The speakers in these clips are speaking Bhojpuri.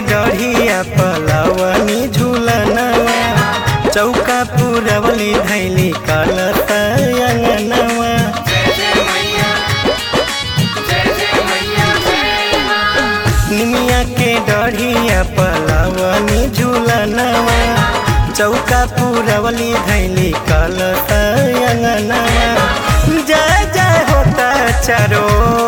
डढ़िया पलवनी झूलनवा चौका पुरवली धैली कलत अंगनवा निमिया के डढ़िया पलवनी झूलनवा चौका पुरवली धैली कलत अंगनवा जय जय होता चारो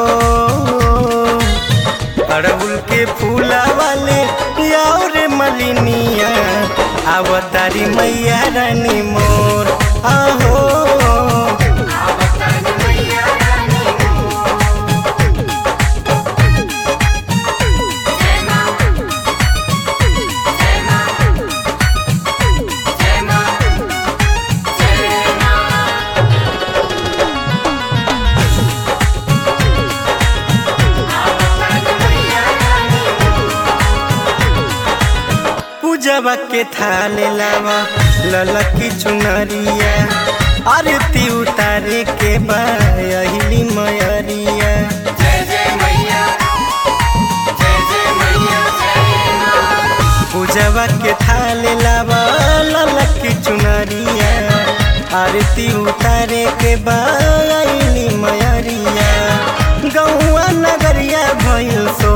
अड़हुल के फूला वाले और मलिनिया अवतारी मैया रानी मोर आहो पूजवा के थाले लावा ललकी चुनरिया आरती उतारे के बाहिली मयरिया पूजवा के थाले लावा ललकी चुनरिया आरती उतारे के बाहिली मयरिया गौआ नगरिया भइल सो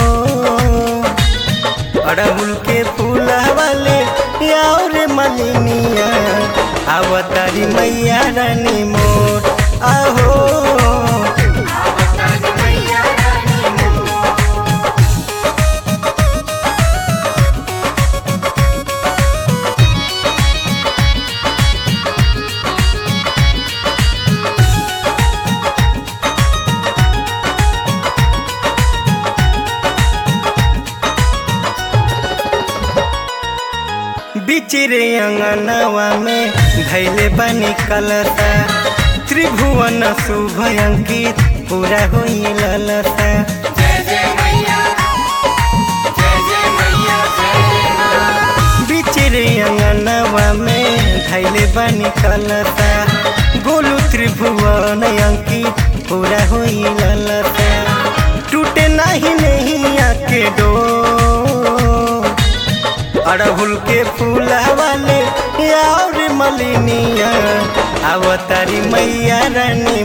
अड़हुल के फूल वाले और मलिनिया अवतारी मैया रानी मोर आहो बिचिरे अंगनवा में धैले बनी कलता त्रिभुवन शुभ अंकित पूरा होई ललता बिचिरे अंगनवा में धैले बनी कलता गोलू त्रिभुवन अंकित पूरा होई ललता टूटे नहीं नहीं आके डो अड़हुल के फूल वाले और मलिनिया अवतारी मैया रानी